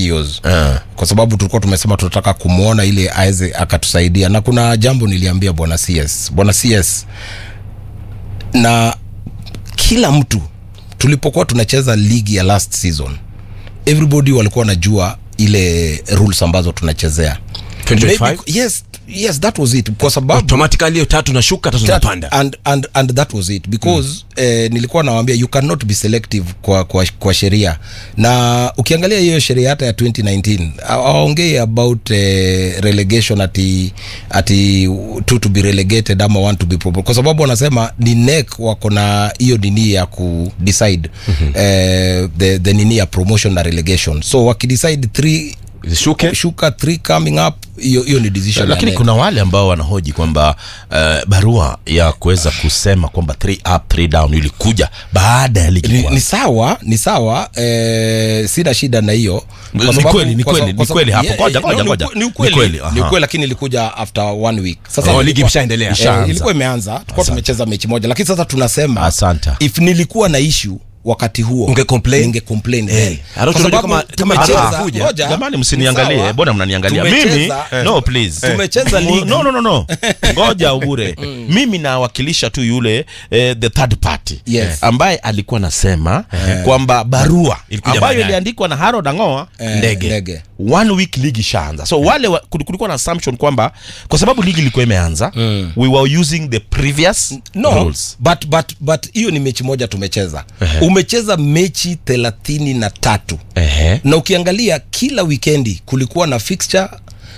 videos Ah. kwa sababu tulikuwa tumesema tunataka kumwona ili aweze akatusaidia na kuna jambo niliambia bwana cs bwana cs na kila mtu tulipokuwa tunacheza ligi ya last season everybody walikuwa wanajua ile rules ambazo tunachezea 2025? Maybe- yes yes that was it kwa sababu automatically hiyo tatu nashuka tatu that, napanda and, and, and that was it because mm. eh, nilikuwa nawambia you cannot be selective kwa, kwa, kwa sheria na ukiangalia hiyo sheria hata ya 2019 awaongei about eh, relegation ati ati two to be relegated ama one to be promoted kwa sababu wanasema ni nek wako na hiyo nini ya ku decide mm-hmm. eh, the, the nini ya promotion na relegation so wakidecide three zishuke shuka three coming up hiyo hiyo ni decision ya lakini NEC. kuna wale ambao wanahoji kwamba uh, barua ya kuweza kusema kwamba three up three down ilikuja baada ya ligi ni, ni kuanza. sawa ni sawa eh, sina shida na hiyo Kwa Ni sababu- kweli, ni kwa kweli, sababu- ni kwa sababu- kweli hapo. yeah, Ngoja, yeah, ngoja, no, ni ngoja. ukwe- ni Ni ukweli kweli, ni aha. ukweli lakini ilikuja after one week sasa Oh, ilikuwa- ligi imeshaendelea. eh, Ishaanza. ilikuwa imeanza tulikuwa tumecheza mechi moja lakini sasa tunasema Asante. if nilikuwa na issue wakati huo Unge complain? ninge complain Eh, then. halafu Kwa tunajua sababu kama- kama tumecheza- hatakuja. ngoja, jamani ni msiniangalie sawa. mbona mnaniangalia Tumecheza- mimi no please Tumecheza Mu- ligi. no no no no ngoja ubure mimi nawakilisha tu yule eh, the third party Yes. ambaye alikuwa nasema kwamba barua Ilikuja ambayo baadaye. iliandikwa na Harold Angoa Eh, ndege ndege. one week ligi ishaanza so wale wa, kul- kulikuwa na assumption kwamba kwa sababu ligi ilikuwa imeanza we were using the previous no rules but but but hiyo ni mechi moja tumecheza umecheza mechi thelathini na tatu Ehe. na ukiangalia kila wikendi kulikuwa na fixture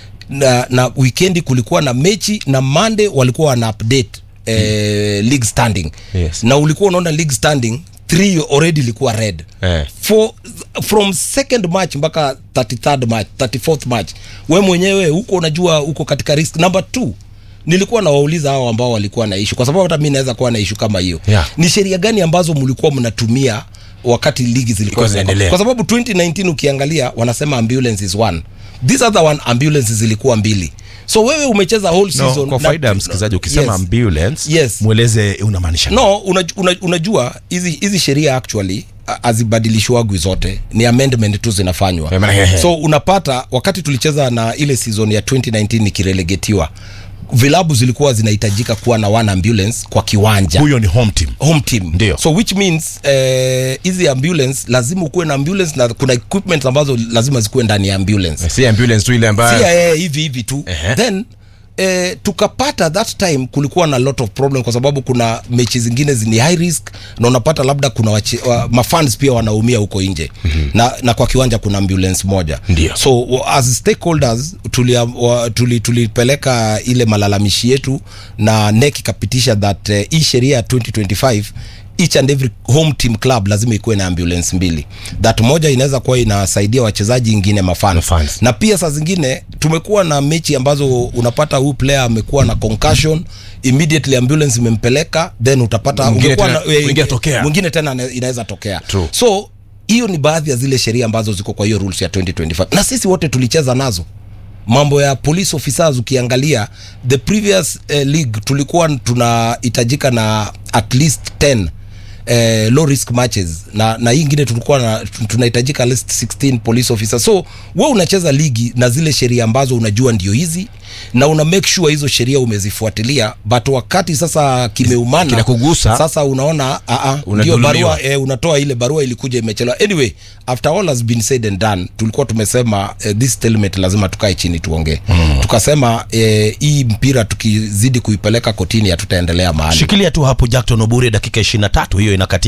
na, na wikendi kulikuwa na mechi na monday walikuwa wana update eh, league standing Yes. na ulikuwa unaona league standing three already ilikuwa red Eh. For, from second match mpaka 33rd match 34th match we mwenyewe huko unajua huko katika risk number two nilikuwa nawauliza hao ambao walikuwa na ishu kwa sababu hata mi naweza kuwa na ishu kama hiyo Yeah. ni sheria gani ambazo mlikuwa mnatumia wakati ligi zilikuwa Ilikuwa zinaendelea. kwa sababu 2019 ukiangalia wanasema ambulance is one this other one ambulance zilikuwa mbili so wewe umecheza whole no, season kwa na- faida ya msikilizaji ukisema yes. ambulance Yes. mweleze unamaanisha nini? no una, una, unajua hizi hizi sheria actually a- hazibadilishwagwi zote ni amendment tu zinafanywa Eh, maana- he- he. so unapata wakati tulicheza na ile season ya 2019 ikirelegetiwa vilabu zilikuwa zinahitajika kuwa na one ambulance kwa kiwanja huyo ni home team home team Ndio. so which means eh, hizi ambulance lazima ukuwe na ambulance na kuna equipment ambazo lazima zikuwe ndani ya ambulance si ambulance tu ile ambayo si eh, hivi hivi tu Ehe. then eh, tukapata that time kulikuwa na lot of problem kwa sababu kuna mechi zingine ni high risk na unapata labda kuna wache, wa, mafans pia wanaumia huko nje mm-hmm. na, na kwa kiwanja kuna ambulance moja Ndio. so wa- as stakeholders tulia- wa- tuli- tulipeleka ile malalamishi yetu na NEC ikapitisha that eh, hii sheria ya 2025 each and every home team club lazima ikuwe na ambulance mbili that moja inaweza kuwa inasaidia wachezaji ingine mafans Mafans. na pia saa zingine tumekuwa na mechi ambazo unapata huyu player amekuwa na concussion immediately ambulance imempeleka then utapata Mwingine ungekuwa tena- na- eh, mwingine atokea. mwingine tena ina- inaweza tokea True. so hiyo ni baadhi ya zile sheria ambazo ziko kwa hiyo rules ya 2025 na sisi wote tulicheza nazo mambo ya police officers ukiangalia the previous eh, league tulikuwa tunahitajika na at least 10 eh, low risk matches na na hii ingine tulikuwa na tunahitajika at least 16 police officers so we unacheza ligi na zile sheria ambazo unajua ndio hizi na una make sure hizo sheria umezifuatilia but wakati sasa kimeumana Kinakugusa. sasa unaona a a ndio Unadhulumiwa. barua eh, unatoa ile barua ilikuja imechelewa anyway after all has been said and done tulikuwa tumesema eh, this stalemate lazima tukae chini tuongee mm. tukasema eh, hii mpira tukizidi kuipeleka kotini hatutaendelea mahali shikilia tu hapo jackton obure dakika 23 hiyo inakati